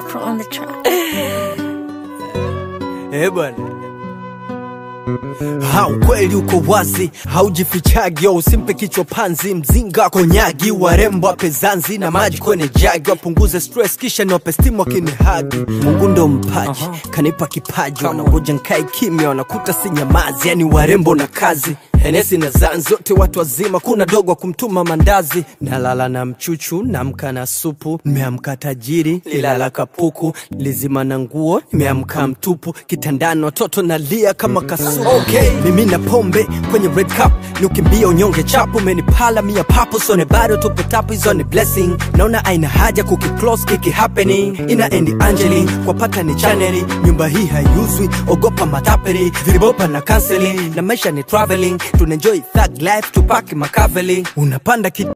Pro on the track. Eh bwana ha ukweli uko wazi haujifichagi yo usimpe kichwa panzi mzinga konyagi warembo wape zanzi na maji kwenye jagi wapunguze stress kisha niwape stimu wakinihagi mungu ndo mpaji kanipa kipaji wanangoja nkae kimya wanakuta si nyamazi yani warembo na kazi henesi na zanzi wote watu wazima kuna dogo wa kumtuma mandazi nalala na mchuchu namka na supu nimeamka tajiri lilala kapuku lizima na nguo nimeamka mtupu kitandani watoto nalia kama kasuku okay. mimi na pombe kwenye red cup ni ukimbia unyonge chapu menipala mia papo sone bado tupo tapu hizo ni blessing naona aina haja kukiclose kiki happening ina endi angeli kwa pata ni chaneli nyumba hii haiuzwi ogopa matapeli vilibopa na counseling na maisha ni traveling tunaenjoy thug life tupaki makaveli unapanda ki